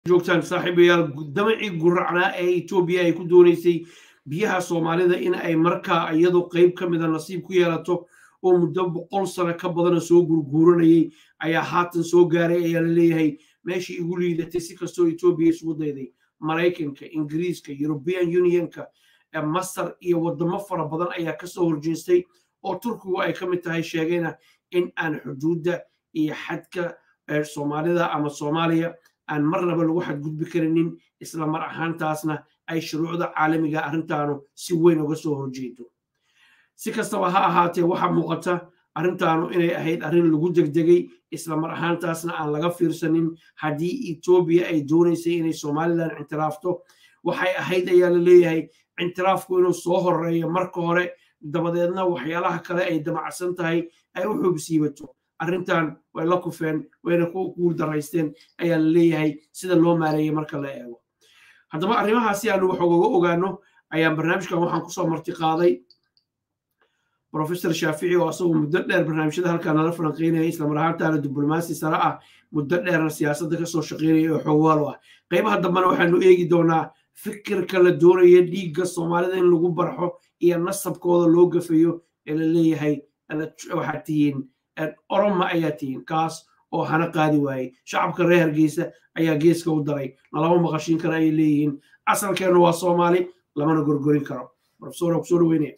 joogtaan saaxiibayaal damacii guracnaa ee etoobiya ay ku doonaysay biyaha soomaalida in ay markaa iyadu qayb ka mida nasiib ku yeelato oo muddo boqol sano ka badana soo gurguuranayay ayaa haatan soo gaaray ayaa la leeyahay meeshii igu liidatay si kastoo etoobiya isugu dayday maraykanka ingiriiska european unionka masar iyo wadamo fara badan ayaa kasoo horjeestay oo turkigu ay ka mid tahay sheegayna in aan xuduudda iyo xadka soomaalida ama soomaaliya aan marnaba lagu xadgudbi karinin isla mar ahaantaasna ay shuruucda caalamiga arrintaanu si weyn uga soo horjeedo si kastaba ha ahaatee waxaa muuqata arrintaanu inay ahayd arrin lagu degdegay isla mar ahaantaasna aan laga fiirsanin haddii etoobiya ay doonaysay inay somalilan cintiraafto waxay ahayd ayaa la leeyahay cintiraafku inuu soo horeeyo marka hore dabadeedna waxyaalaha kale ay damacsan tahay ay u xoogsiibato arrintan way la kufeen wayna ku guul daraysteen ayaa la leeyahay sida loo maareeyey marka la eego haddaba arrimahaasi aanu wax ogaga ogaano ayaan barnaamijkan waxaan kusoo marti qaaday professor shaafici oo asagoo muddo dheer barnaamijyada halkaa nala falanqeynaya islamar ahaantaana diblomaasi sare ah muddo dheerna siyaasadda kasoo shaqeynaya oo xogwaalo ah qaybaha dambena waxaanu eegi doonaa fikirka la doonaya dhiigga soomaalida in lagu barxo iyo nasabkooda loo gafayo ee la leeyahay waxaad tihiin oroma ayaa tihiin kaas oo hana qaadi waayey shacabka reer hargeysa ayaa geeska u daray nalama maqashiin kara ayay leeyihiin asalkeennu waa soomaali lamana gorgorin karo profesor kusoo dhaweynaya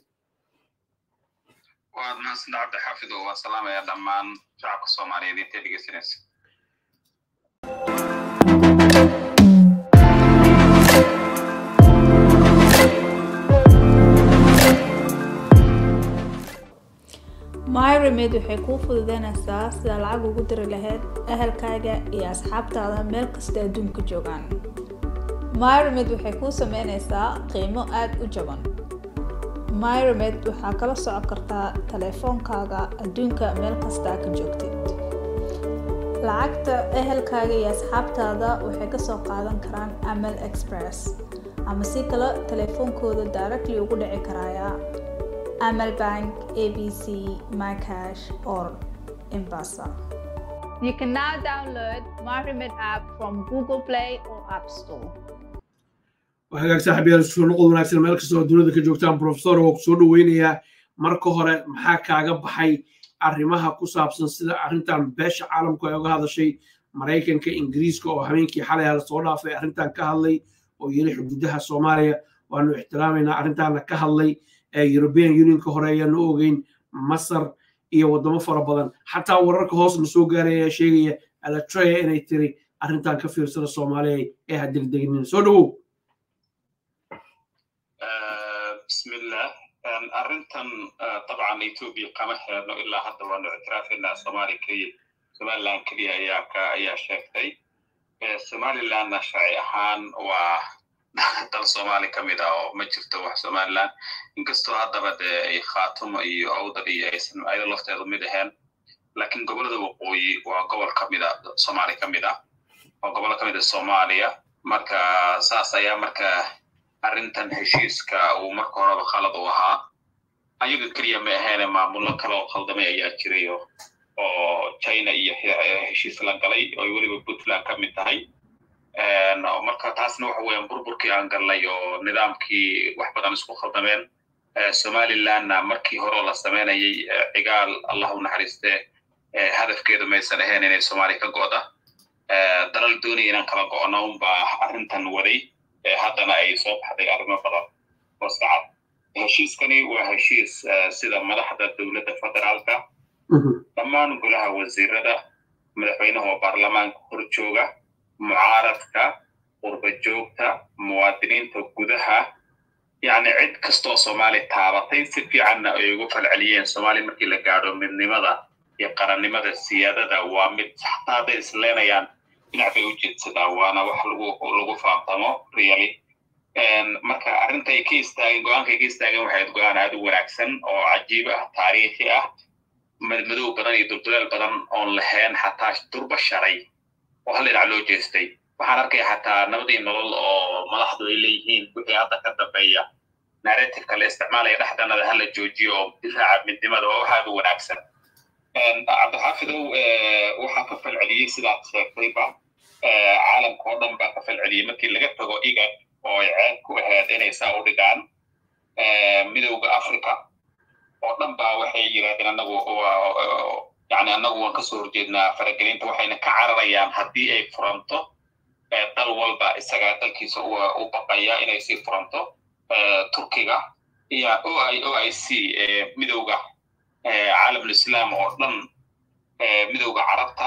waad mahadsantaa cabdi xaafid oo waan salaamayaa dhammaan shacabka soomaaliyeed intay dhegeysanaysa myremed waxay kuu fududeynaysaa sidaa lacag ugu diri lahayd ahalkaaga iyo asxaabtaada meel kasta adduunka joogaan myremed waxay kuu sameynaysaa qiimo aada u jaban myremed waxaa kala socon kartaa taleefoonkaaga adduunka meel kastaa ka joogtid lacagta ehelkaaga iyo asxaabtaada waxay kasoo qaadan karaan amal express ama si kale taleefoonkooda directly ugu dhici karaya amal bank abc mycash or embasa you can now download myremed app from google play or app store hagaag saaxiibyaal soo noqod wanaagsan meel kasta oo dunida ka joogtaan profesor oo kusoo dhaweynayaa marka hore maxaa kaaga baxay arrimaha ku saabsan sida arrintan beesha caalamku ay uga hadashay maraykanka ingiriiska oo habeenkii xalay hala soo dhaafay arrintan ka hadlay oo yiri xuduudaha soomaaliya waanu ixtiraamaynaa arrintaana ka hadlay european unionka hore ayaanu ogeyn masar iyo waddamo fara badan xataa wararka hoosna soo gaaray ayaa sheegaya alatreya inay tiri arrintan ka fiirsada soomaaliya ee ha degdegnin soo dhowow bismillah arrintan dabcan etoobiya kama heerno ilaa hadda waanu ictiraafaynaa soomaaliya keliya somaliland keliya ayaa ka ayaa sheegtay somalilandna sharci ahaan waa dal soomaali ka mid ah oo ma jirto wax somaliland inkastoo haddaba dee ay khaatumo iyo awdal iyo aysan ayado lafteedu mid ahayn laakiin gobollada waqooyi waa gobol ka mid a soomaali ka mid ah waa gobol ka mid a soomaaliya marka saas ayaa marka arrintan heshiiska uu marka horeba khalad u ahaa ayaga keliya ma ahaene maamullo kale oo khaldamay ayaa jiray oo china iyo heshiis la galay oo weliba puntland ka mid tahay marka taasna waxa weeyaan burburkii aan galnay oo nidaamkii wax badan isku khaldameen somalilandna markii hore la sameynayay cigaal allah u naxariiste hadafkeedu maysan ahayn inay soomaaliya ka go'da dalal doonaya inaan kala go'no unbaa arrintan waday haddana ay soo baxday arrimo badan oo sacad heshiiskani waa heshiis sida madaxda dowladda federaalka dhammaan golaha wasiirada madaxweynaha oo baarlamaanka hor jooga mucaaradka qurba joogta muwaadiniinta gudaha yacni cid kastoo soomaali taabatay si fiicanna ay ugu falceliyeen soomaaliya markii la gaadho midnimada iyo qarannimada siyaadada waa mid xataa hadday isleenayaan dhinac bay u jeedsadaa waana wax lagu lagu faantamo really marka arrinta ay ka istaageen go-aanka ay ka istaageen waxay go-aan aada u wanaagsan oo cajiib ah taariikhi ah madmadow badan iyo dulduleel badan oon lahayn xataa durba sharay oo hal dhinac loo jeestay waxaan arkaya xataa nabadii nolol oo madaxdu ay leeyihiin wixii hadda ka dambeeya narrativeka la isticmaalaya dhexdanada hala joojiyo oo difaaca midnimada waa wax aada u wanaagsan cabdixaafidow waxaa ka falceliyey sidaad sheegtayba caalamka oo dhan baa ka falceliyey markii laga tago igad oo ay ceeb ku ahayd inay saa u dhigaan midowda africa oo dhan baa waxay yidhahdeen anagu yani anagu waan kasoo horjeednaa faragelinta waxayna ka cararayaan haddii ay furanto dal walba isagaa dalkiisa u baqaya inay sii furanto turkiga iyo o i o i c midowda caalamulislaam oo dhan midowda carabta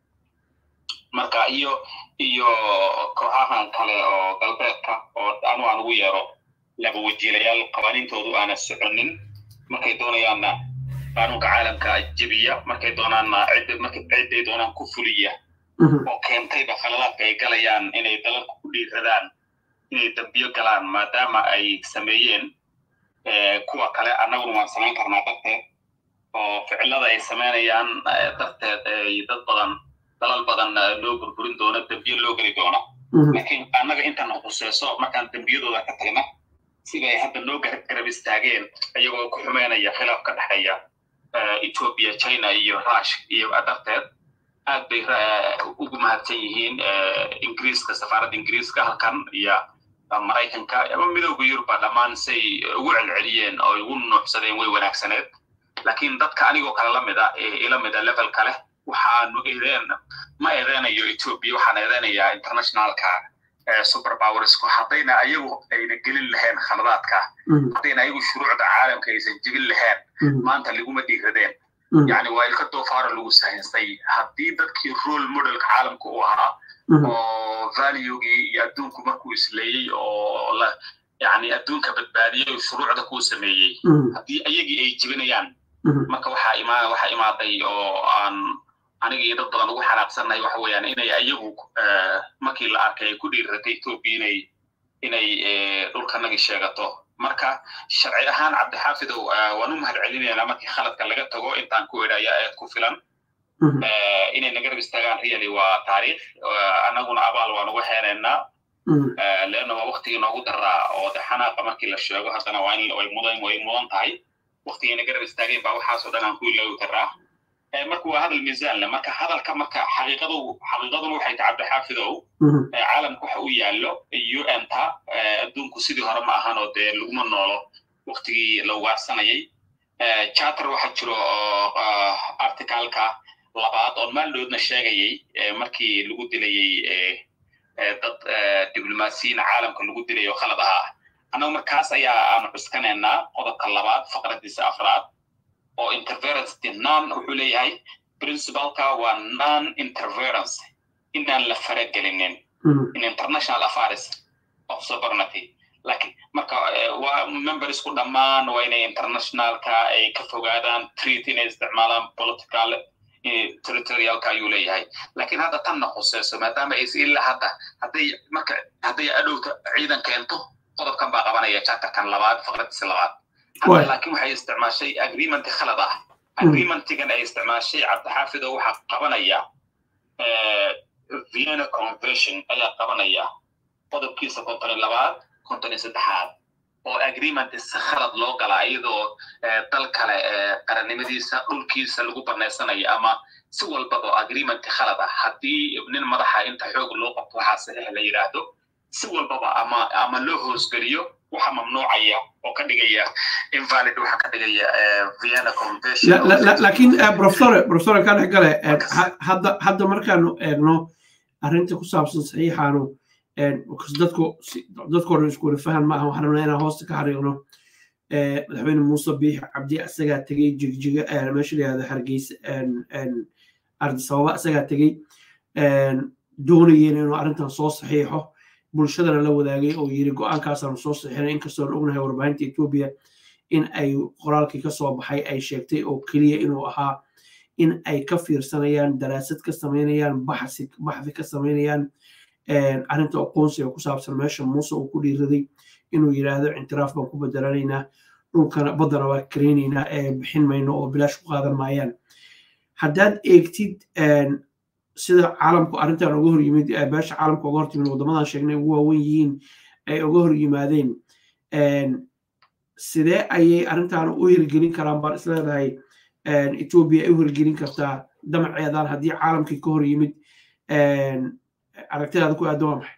marka iyo iyo kooxahan kale oo galbeedka oo anu aan ugu yeero laba wajiilayaal qawaaniintoodu aana soconin markay doonayaanna qaanuunka caalamka jebiya markay doonaanna ciday doonaan ku fuliya oo keentayba khaladaadka ay galayaan inay dalalka ku dhiiradaan inay dambiyo galaan maadaama ay sameeyeen kuwa kale annaguna waan samayn karnaa darteed oo ficilada ay samaynayaan darteed ay dad badan dalal badan loo burburin doono dambiyo loo geli doono laakiin annaga intana khuseyso markaan dembiyadooda ka tagna siday hadda noo garab istaageen iyagoo ku xumeynaya khilaaf ka dhexeeya ethiopia china iyo rush iyo darteed aad bay ugu mahadsan yihiin ingiriiska safaaradda ingiriiska halkan iyo maraykanka ama midowda yuruba dhammaan say ugu celceliyeen oo ugu nuuxsadeen way wanaagsaneed laakiin dadka anigoo kale la mida ila mida level kale waxaanu eedeen ma eedeynayo ethiopia waxaan eedeynayaa internationalka superpowersku haddayna ayagu ayna gelin lahayn khaladaadka haddayna ayagu shuruucda caalamka aysan jebin lahayn maanta laguma dhiiradeen yani waa ilka doofaara lagu sahinsay haddii dadkii role modelka caalamka u ahaa oo valuegii iyo adduunku markuu isleeyey oo la yani adduunka badbaadiyey shuruucda kuu sameeyey haddii ayagii ay jebinayaan marka waxaa ima waxaa imaaday oo aan aniga iyo dad badan ugu xanaaqsannahay waxa weeyaan inay ayagu markii la arkay ay ku dhiiratay ethiopia inay inay dhulkanagi sheegato marka sharci ahaan cabdixaafidow waan u mahad celinaynaa markii khaladka laga tago intaan ku edhaya eed ku filan inay naga rab istaagaan really waa taariikh annaguna abaal waan uga heenaynaa leanna waa waktigii noogu daraa oo de xanaaqa markii la sheego haddana waa in way mudan way mudan tahay waktigii naga rab istaageen baa waxaasoo dhan aan ku iloogi karaa marka waa hadal miisaan leh marka hadalka marka xaqiiqadu xaqiiqaduna waxay tahay cabdixaafidow caalamka waxa u yaallo un ta adduunku sidii hore ma ahan oo dee laguma noolo waktigii la ugaarsanayay charter waxaa jiro articalka labaad oon maaldoodna sheegayay markii lagu dilayey dad diblomaasiyiin caalamka lagu dilay oo khalad ahaa annagu markaas ayaa aanu cuskanaynaa qodobka labaad faqradiisa afraad oo interference non wuxuu leeyahay principalka waa non interference inaan la faragelinin in international affairs of sovereignty lakin marka waa membersku dhammaan waa inay internationalka ay ka fogaadaan treat inay isticmaalaan political territorialka ayuu leeyahay lakin hadda tanna khuseyso maadaama ays ilaa hadda hadday marka hadday adhowta ciidan keento qodobkan baa qabanaya charterkan labaad faqradiisa labaad hadda laakiin waxay isticmaashay agreement khalad ah agreementigan ay isticmaashay cabdixaafid oo waxaa qabanaya vienna convention ayaa qabanaya qodobkiisa konton iyo labaad konton iyo saddexaad oo agreement si khalad loo gala iyadoo dal kale qarannimadiisa dhulkiisa lagu banaysanayo ama si walbaba agreement khalad ah haddii nin madaxa inta xoog loo qabto waxaa saxiix la yidhaahdo si walbaba ama ama loo hoosgeliyo waxa mamnuucaya oo ka dhigaya invalid waxa ka dhigaya vienna convention laakiin professor professor ka dhex gale hadda hadda markaanu eegno arrinta ku saabsan saxiixaanu dadku dadku hore isku wada fahan maaha waxaan rabnaa inaan hoosta ka xariiqno madaxweyne muuse biix cabdi isagaa tegey jigjiga meesha la yihahdo hargeysa ardisababa isagaa tegey doonayeen inuu arrintan soo saxiixo bulshadana la wadaagay oo yiri go-aankaasaanu soo saxiixinay inkastoon ognahay warbaahinta etoobiya in ay qoraalkii ka soo baxay ay sheegtay oo keliya inuu ahaa in ay ka fiirsanayaan daraasad ka samaynayaan baxsi baxdi ka samaynayaan arrinta aqoonsiga ku saabsan meesha muuse uu ku dhiiraday inuu yidhaahdo intiraaf baan ku bedelanaynaa dhulkana baddana waa kareynaynaa ee bixin mayno oo bilaash ku qaadan maayaan haddaad eegtid sida caalamku arrintan uga hor yimid beesha caalamka uga hortimid waddamadan sheegnay ugu waawen yihiin ay uga hor yimaadeen sidee ayay arrintan u hirgelin karaan baan isleedahay etoobiya ay u hirgelin kartaa damaceedan haddii caalamkii ka hor yimid aragtidaada ku aadda waa maxay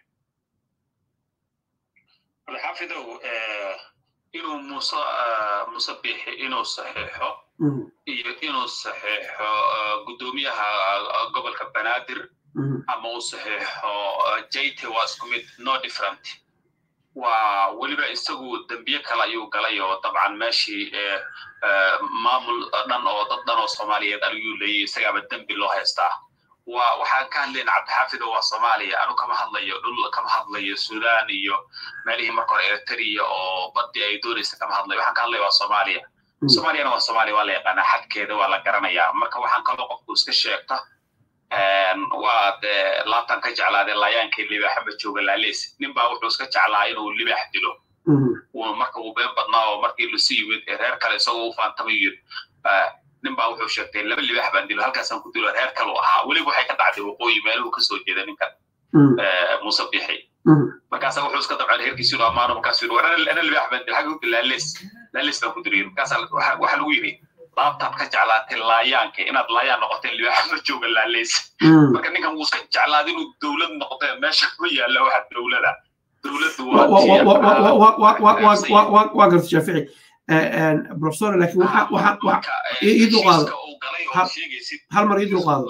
xaafidow inuu muuse muuse biixi inuu saxiixo iyo inuu saxiixo guddoomiyaha gobolka banaadir ama uu saxiixo jayte waa isku mid no different waa weliba isagu dembiye kale ayuu galay oo dabcan meeshii maamul dhan oo dad dhan oo soomaaliyeed ayuu leeyay isagaaba dembi loo haystaa waa waxaan ka hadlayna cabdixaafido waa soomaaliya anu kama hadlayo dhul kama hadlayo sudan iyo meelihii marka hore eritrea oo badii ay doonaysa kama hadlayo waxaan ka hadlaya waa soomaaliya soomaaliyana waa soomaaliya waa la yaqaanaa xadkeeda waa la garanayaa marka waxaan kaloo qofku iska sheegta waa dee laabtan ka jeclaadee laayaankii libaaxaba jooga laaleys nin baa wuxuu iska jeclaa inuu libaax dilo marka uu been badnaa oo markii lasu yimid reer kale isagoo u faantamay yiri nin baa wuxuu sheegtay laba libaax baan dilo halkaasaan ku dilo reer kale u ahaa weliba waxay ka dhacday waqooyi meeluhu kasoo jeeda ninkan muuse bixi markaasa wuxuu iska dabcan reerkiisi inuu ammaano markaasuu yiri war ana libaax baan dilo xagga laaleys laaleys baan ku dilo markaasa waxa lagu yiri laabtaad ka jeclaatay laayaanka inaad laayaan noqotay libaaxa ma jooga laaleys marka ninkan wuu iska jeclaaday inuu dowlad noqotay meesha ma yaalla waxa dowlada dowladdu waa garta shaafici professor laakiin waxa ii dulqaado hal mar ii dulqaado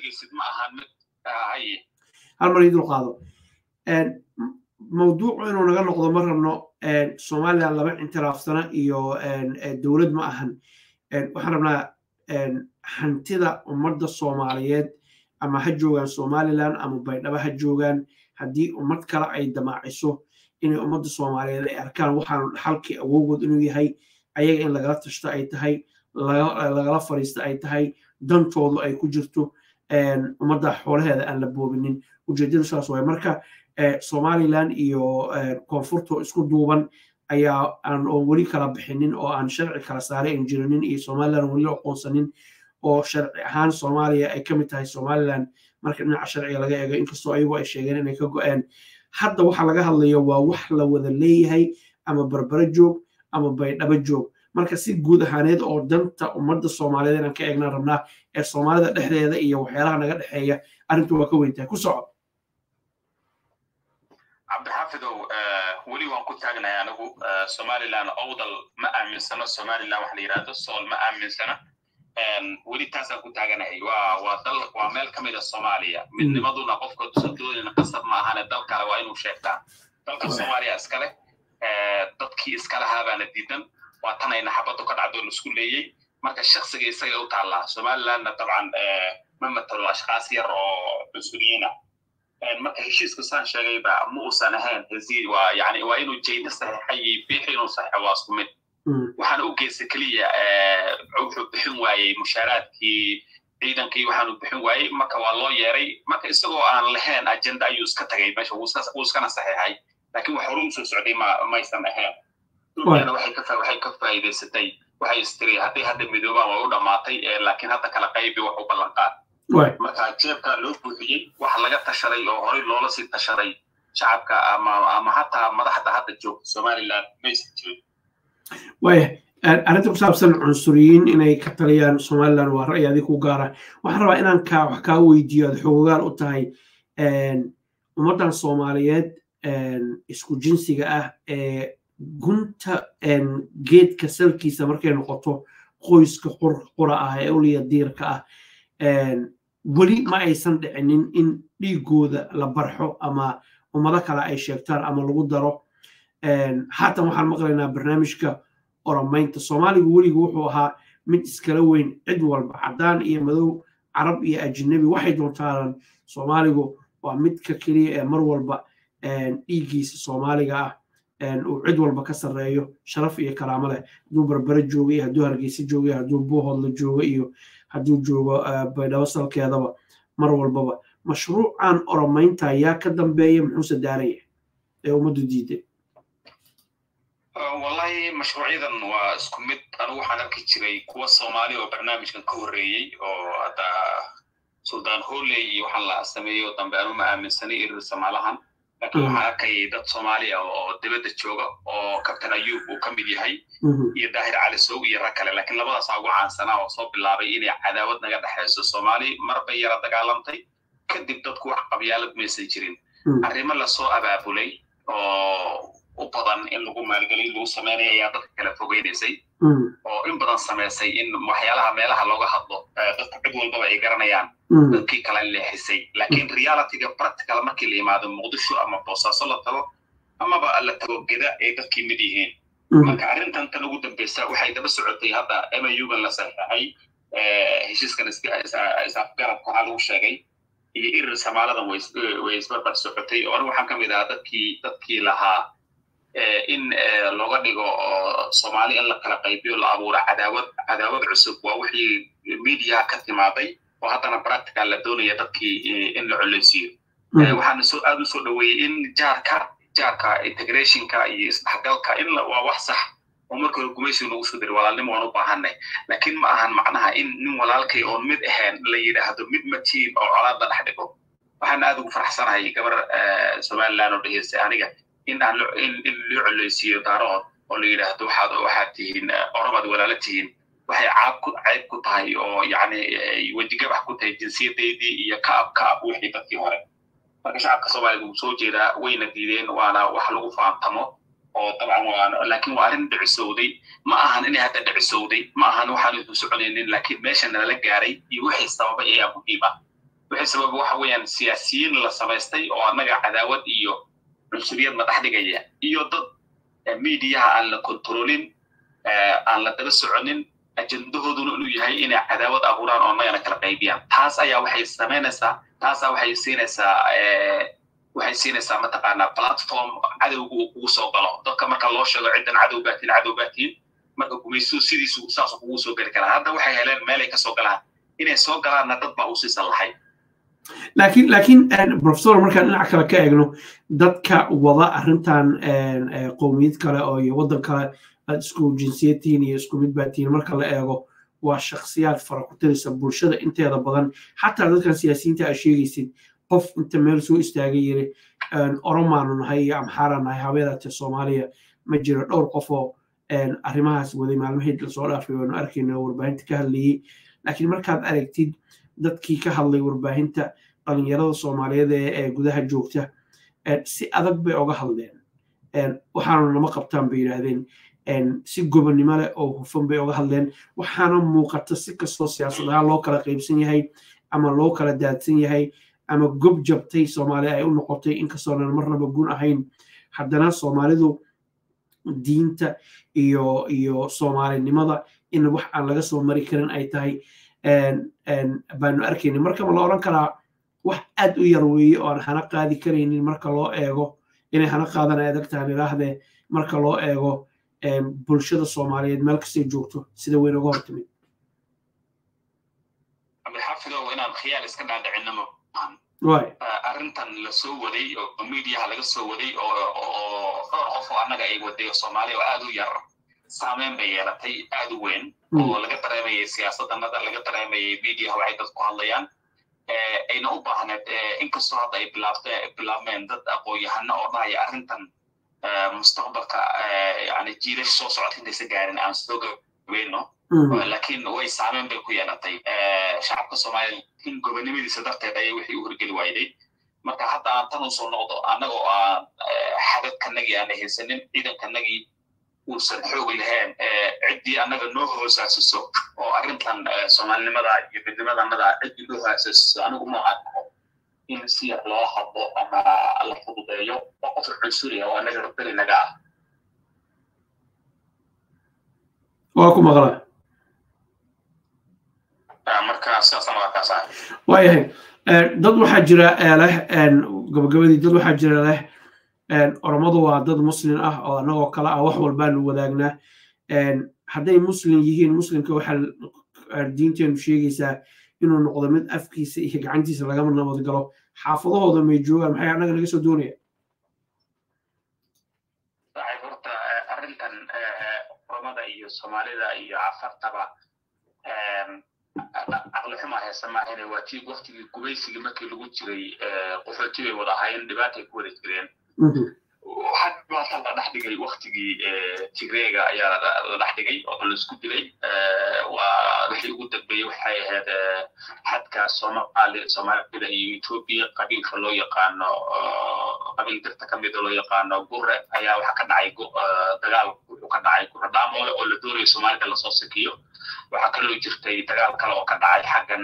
hal mar ii dulqaado mawduucu inuu naga noqdo ma rabno somaliland laba intiraafsana iyo dowlad ma ahan waxaan rabnaa hantida ummadda soomaaliyeed ama ha joogaan somaliland ama baydhabo ha joogaan haddii ummad kale ay damaaciso inay ummadda soomaaliyeed ay arkaan waxaanu dhaxalkii awowgood inuu yahay ayaga in lagala tashto ay tahay lagala fariisto ay tahay dantoodu ay ku jirto ummadda xoolaheeda aan la boobinin ujeedadu saas waay marka somaliland iyo koonfurto isku duuban ayaa aan oo weli kala bixinin oo aan sharci kala saaray aan jirinin iyo somaliland weli aqoonsanin oo sharci ahaan soomaaliya ay ka mid tahay somaliland marka dhinaca sharciga laga eego inkastoo ayagu ay sheegeen inay ka go-een hadda waxa laga hadlayo waa wax la wada leeyahay ama barbaro joog ama baydhabo joog marka si guud ahaaneed oo danta ummadda soomaaliyeed inaan ka eegnaan rabnaa ee soomaalida dhexdeeda iyo waxyaalaha naga dhexeeya arrintu waa ka weyntahay ku soco cabdixaafidow weli waan ku taagnahay anigu somaliland owdal ma aaminsano somaliland waxa la yidhahdo sool ma aaminsana weli taasaan ku taaganahay waa waa dal waa meel ka mid a soomaaliya midnimaduna qofka dusadoodina qasab ma ahane dal kale waa inuu sheegtaa dalka soomaaliya iskale dadkii iskalahabaana diidan waa tanayna xabaddu ka dhacdo laisku leeyey marka shaksiga isaga u taallaa somalilandna dabcan ma matalo ashkaas yar oo cunsuriyina marka heshiisku saan sheegayba ma uusan ahayn hesii waa yani waa inuu jayda saxiixay iyo biixi inuu saxiixo waa isku mid waxaan u geysta keliya wuxuu bixin waayey mushaaraadkii ciidankii waxaanu bixin waayey marka waa loo yeeray marka isagoo aan lahayn agenda ayuu iska tagay meesha wuu iskana saxiixay laakiin wax horu usoo socday ma maysan ahayn dhulkana waxay ka waxay ka faa'iidaysatay waxay istiri hadday hadda midoobaan waa u dhammaatay laakiin hadda kala qaybi wax u ballanqaad marka jeebkaa loo buuxiyey waxa laga tashaday oo horey loola sii tashaday shacabka ama ama hataa madaxda hadda joogta somaliland maysan jirin waaya arrinta ku saabsan cunsuriyiin inay ka taliyaan somaliland waa ra'yi adig ku gaara waxaan rabaa inaan kaa wax kaa weydiiyo aad xoogaal u tahay ummaddan soomaaliyeed isku jinsiga ah ee gunta geedka salkiisa markay noqoto qoyska qura ah ee uliya diirka ah weli ma aysan dhicinin in dhiigooda la barxo ama ummado kale ay sheegtaan ama lagu daro haatan waxaan maqlaynaa barnaamijka oromaynta soomaaligu weligu wuxuu ahaa mid iskala weyn cid walba caddaan iyo madow carab iyo ajnabi waxay doontaanan soomaaligu waa midka keliya ee mar walba dhiiggiisa soomaaliga ah uu cid walba ka sarreeyo sharaf iyo karaamo leh hadduu barbare joogo iyo hadduu hargeysa joogo iyo hadduu buuhoodla joogo iyo hadduu joogo baydhabo salkeedaba mar walbaba mashruucan oromaynta yaa ka dambeeya muxuuse daaraya ee ummaddu diiday wallahi mashruucyadan waa isku mid anigu waxaan arki jiray kuwa soomaali oo barnaamijkan ka horreeyey oo hadda suldaan hooley iyo waxaan la sameeyo dambe anu ma aaminsanay irir samaalahan laakiin waxaan arkayay dad soomaali ah oo dibadda jooga oo kabtan ayuub uu ka mid yahay iyo daahir cali soog iyo rag kale laakiin labadaasaa ugu caansanaa oo soo bilaabay inay cadaawad naga dhexayso soomaali mar bay yara dagaalantay kadib dadku wax qabyaalad maysan jirin arrimo lasoo abaabulay oo u badan in lagu maalgelin lagu sameynaya ayaa dadka kala fogeynaysay oo in badan samaysay in waxyaalaha meelaha looga hadlo dadka cid walbaba ay garanayaan dadkii kala leexisay laakiin realityga practical markii la yimaado muqdisho ama boosaaso la tago amaba la tago geda ay dadkii mid yihiin marka arrintan tan ugu dambeysa waxay daba socotay hadda mugan la saxeexay heshiiskan isafgarabka waxaa lagu sheegay iyo irir samaaladan way isbarbar socotay oo anigu waxaan ka mid ahaa dadkii dadkii lahaa in looga dhigo soomaali in la kala qaybiyo la abuuro cadaawad cadaawad cusub waa wixii mediaha ka timaaday oo haddana practical la doonaya dadkii in la coleysiiyo waxaana soo aad u soo dhoweeyey in jaarka jaarka integrationka iyo isdhexgalka in waa wax sax oo marka hore gumaysiga nagu soo diray walaalnimo waan u baahanay laakiin ma ahan macnaha in nin walaalkay oon mid ahayn la yidhaahdo mid matiin oo colaad la dhex dhigo waxaan aad ugu faraxsanahay gabar somaliland oo dhegeystay aniga in aan in loo coleysiiyo daarood oo la yidhaahdo waxaad waxaad tihiin oromaad walaalo tihiin waxay caab ku cayb ku tahay oo yacni wejigabax ku tahay jinsiyadaydii iyo kaab kaab wixii dadkii hore marka shacabka soomaaliya wuu soo jeedaa wayna diideen waana wax lagu faantamo oo dabcan waa laakiin waa arrin dhicisowday ma ahan inay hadda dhicisowday ma ahan waxaan isu soconaynin laakiin meesha nalala gaaray iyo wixii sababay ayaa muhiim ah wixii sababa waxa weeyaan siyaasiyiin la samaystay oo annaga cadaawad iyo cunsuriyad madax dhigaya iyo dad miidiyaha aan la kontroolin aan la daba soconin ajendahooduna inuu yahay inay cadaawad abuuraan oo annagana kala qaybiyaan taas ayaa waxay samaynaysaa taasaa waxay siinaysaa waxay siinaysaa mataqaanaa platform cadowga uu kugu soo galo dadka marka loo sheego ciddan cadow baatiin cadow baatiin marka gumaysuhu sidiisu saasuu kugu soo geli karaa hadda waxay heleen meelay kasoo galaan inay soo galaanna dad baa usii sallaxay laakiin laakiin professor markaan dhinac kale ka eegno dadka wada arrintan qowmiyad kale oo iyo waddan kale aad isku jinsiyad tihiin iyo isku mid baa tihiin marka la eego waa shakhsiyaad fara ku tiraysa bulshada inteeda badan xataa dadkan siyaasiyiinta aad sheegaysid qof inta meel soo istaagay yiri oromaanu nahay iyo amxaara nahay habeedaate soomaaliya ma jiro dhowr qof oo arrimahaas waday maalmahii lasoo dhaafay waanu arkayna warbaahinta ka hadlayey laakiin markaad aragtid dadkii ka hadlay warbaahinta dhalinyarada soomaaliyeed ee gudaha joogta si adag bay oga hadleen waxaanu nama qabtaan bay yidhaahdeen si gobonnimo leh oo hufan bay oga hadleen waxaana muuqata si kastoo siyaasadaha loo kala qaybsan yahay ama loo kala daadsan yahay ama gob jabtay soomaaliya ay u noqotay inkastoonan marnaba gun ahayn haddana soomaalidu diinta iyo iyo soomaalinimada in wax aan laga soo mari karin ay tahay baanu arkaynin marka ma la odhan karaa wax aad u yar weeye oo aan hana qaadi karaynin marka loo eego inay hana qaadan ay adag tahan ilaahdee marka loo eego bulshada soomaaliyeed meel kastay joogto sida weyn uga hortimid xafidow inaan khiyaal iska dhaadhicinamo arrintan la soo waday oo miidiyaha laga soo waday oo dhowr qof oo annaga ay waday oo soomaaliya oo aad u yar saameyn bay yeelatay aad u weyn oo laga dareemayay siyaasaddanada laga dareemayay miidiyaha waxay dadku hadlayaan ayna u baahneed inkastoo hadda ay bilaabmeen dad aqoon-yahano oo dhahaya arrintan mustaqbalka yani jiilash soo socota intaysa gaarin aan soo gabeyno laakiin way saameyn bay ku yeelatay shacabka soomaaliya in gobonimadiisa darteed ayay wixii u horgeli waayday marka hadda aan tan usoo noqdo annagoo aan xadadkanagii aan haysanin ciidankanagii uusan xoogi lahayn ciddii annaga noo hoosaasiso oo arrintan soomaalinimada iyo midnimadanada ciddii noo hoosaasiso anigu ma arko in si yar loo hadlo ama la fududeeyo oo qof cunsuriya oo annaga beri naga ah waa ku maqlaa marka sidaasana waa kaas ah waayahay dad waxaa jira leh gabagabadii dad waxaa jira leh oromadu waa dad muslim ah oo annagoo kale ah wax walbaanu wadaagnaa hadday muslim yihiin muslimka waxaa diinteenu sheegaysaa inuu noqdo mid afkiisa iyo gacantiisa lagama nabad galo xaafadahooda may joogaan maxay annaga naga soo doonaya horta arrintan oromada iyo soomaalida iyo cafartaba caqli xuma haysa maahane waa tii waktigii gubaysigii markii lagu jiray qaxooti bay wada ahaayeen dhibaatay ku wada jireen waxaa dhibaata la dhex dhigay dhigay waktigii tigreega ayaa la dhex dhigay oo laisku dilay waa wixii ugu dambeeyey waxay ahayd xadka soomaali soomaalida iyo etoobiya qabiilka loo yaqaano qabiil dirta ka mida loo yaqaano gure ayaa waxaa ka dhacay dagaal wuxuu ka dhacay gure dhaamoole oo la doonayo soomaalida lasoo sikiyo waxaa kaloo jirtay dagaal kale oo ka dhacay xaggan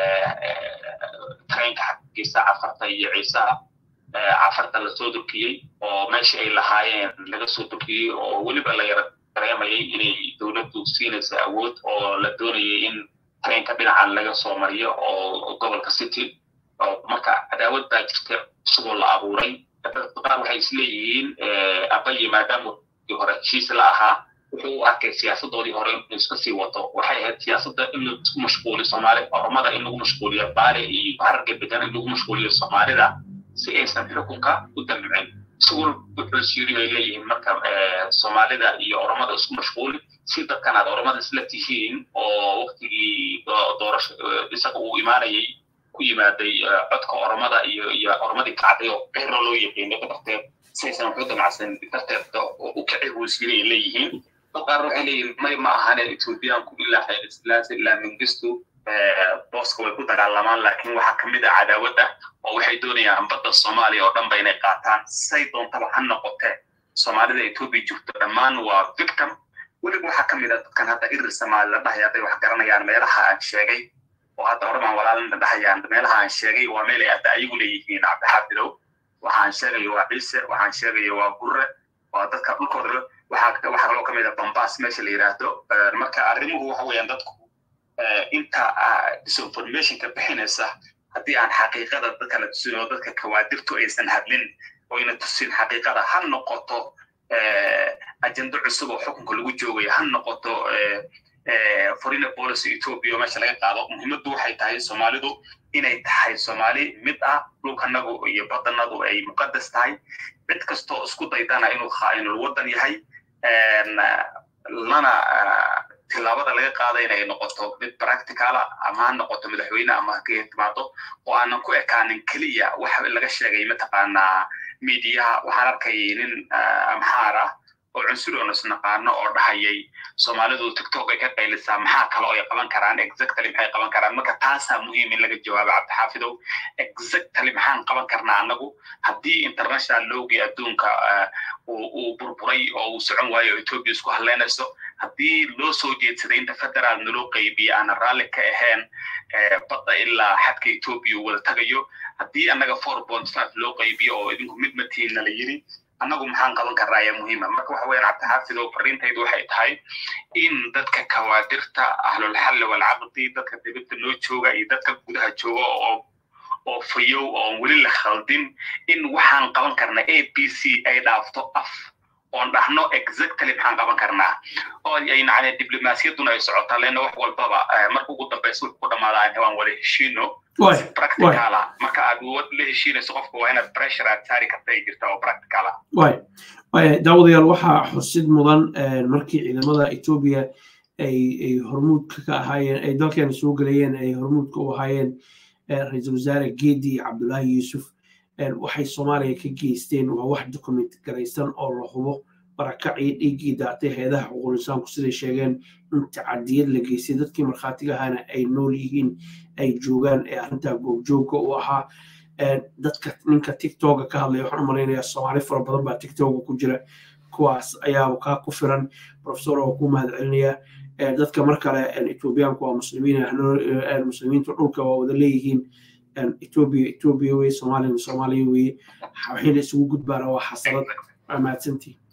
tareenka xaggiisa cafarta iyo ciisaha cafarta lasoo durkiyey oo meeshii ay lahaayeen laga soo durkiyey oo weliba la yara dareemayay inay dowladdu siinaysa awood oo la doonayay in tareenka dhinacan laga soo mariyo oo gobolka city oo marka cadaawad baa jirta isagoo la abuuray qaar waxay isleeyihiin abaye maadaama hore heshiis la ahaa wuxuu u arkay siyaasadoodii hore inuu iska sii wato waxay ahayd siyaasadda in laisku mashquuliyo soomaali oromada in lagu mashquuliyo baale iyo hararga bedan in lagu mashquuliyo soomaalida si aysan xukunka u damcin isagoo wuxuu siiri ay leeyihiin marka soomaalida iyo oromada isku mashquuli si dadkan aad oromada isla tihiin oo waktigii doorasho isaga uu imaanayay ku yimaaday codka oromada iyo iyo oromadii kacday oo qeyro loo yaqiino darteed saysan waxu damacsan darteed u kici ruusiina ay leeyihiin qaar waxay leeyihiin may ma ahane etoobiyaanku ilaa xaylislaasi ilaa mingistu booska way ku dagaalamaan laakiin waxaa kamid ah cadaawadda oo waxay doonayaan badda soomaaliya oo dhan ba inay qaataan say doontaba ha noqote soomaalida etoobiya jirto dhammaan waa victim weliba waxaa kamid ah dadkan hadda irir soomaali la dhahay hadday wax garanayaan meelaha aan sheegay oo hadda horemaan walaalina dhahayaan meelaha aan sheegay waa meel ay hadda ayagu leeyihiin cabdixaafidow waxaan sheegayo waa ciise waxaan sheegayo waa gurre waa dadka dhulkooda waxaa waxaa kaloo kamid ah bambaas meesha la yidhaahdo marka arrimuhu waxa weeyaan dadku inta disinformationka bixinaysa haddii aan xaqiiqada dadka la tusin oo dadka kawaadirtu aysan hadlin oyna tusin xaqiiqada ha noqoto ajendo cusub oo xukunka lagu joogaya ha noqoto foreign policy ethiopia oo meesha laga qaado muhiimaddu waxay tahay soomaalidu inay tahay soomaali mid ah dhulkanagu iyo badanadu ay muqadas tahay cid kastoo isku daydana inuu khaa'inul waddan yahay lana tilaabada laga qaada inay noqoto mid practicala ama ha noqoto madaxweyne ama ha timaado oo aanan ku ekaanin keliya wax laga sheegay mataqaanaa miidiyaha waxaan arkayay nin amxaar ah oo cunsuri oon isnaqaano oo dhahayay soomaalidu tiktok ay ka qaylisaa maxaa kale oo ay qaban karaan exactly maxay qaban karaan marka taasaa muhiim in laga jawaabo cabdixaafidow exactly maxaan qaban karnaa anagu haddii international lowgii adduunka uu burburay oo uu socon waayo oo ethiopia isku hadleynayso haddii loo soo jeedsaday inta federaal naloo qaybiye aanan raalli ka ahayn badda ilaa xadka ethiopia uu wada tagayo haddii annaga four point five loo qaybiyo oo idinku mid matiinna la yiri annagu maxaan qaban karnaa ayaa muhiima marka waxa weeyaan cabdixaafid oo fariintaydu waxay tahay in dadka kawaadirta ahlulxalli walcaqdi dadka dibadda noo jooga iyo dadka gudaha jooga oo oo fayow oon weli la khaldin in waxaan qaban karnaa a b c ay dhaafto af oon dhahno exactly maxaan qaban karnaa oo ay nacne diblomaasiyadduna ay socotaa leena wax walbaba marka ugu dambeysa wuxuu ku dhamaadaa waan wada heshiino practicala marka aad la heshiinayso qofka waa inaad pressure aad saari karta ay jirta oo practicala daawadayaal waxaa xusid mudan markii ciidamada etoobiya ay ay hormuudka ka ahaayeen ay dalkeena soo gelayeen ay hormuudka u ahaayeen ra-iisul wasaare geedi cabdullaahi yuusuf waxay soomaaliya ka geysteen waa wax document garaysan oo la hubo barakacii dhiiggii daatay heedaha xuquulisaanku siday sheegeen in tacadiyad la geystay dadkii markhaatiga ahaana ay nool yihiin ay joogaan ee arrintaa goobjoogga u ahaa dadka ninka tiktoka ka hadlaya waxaan u malaynayaa soomaali fara badan baa tiktoka ku jira kuwaas ayaa kaa ku filan professor oo ku mahad celinaya dadka mar kale etoobiyaanku waa muslimiin muslimiintu dhulka waa wada leeyihiin etoobiya etoobiya weye soomaaliyana soomaaliya weye waxayna isugu gudbaana waa xasalad mahadsantii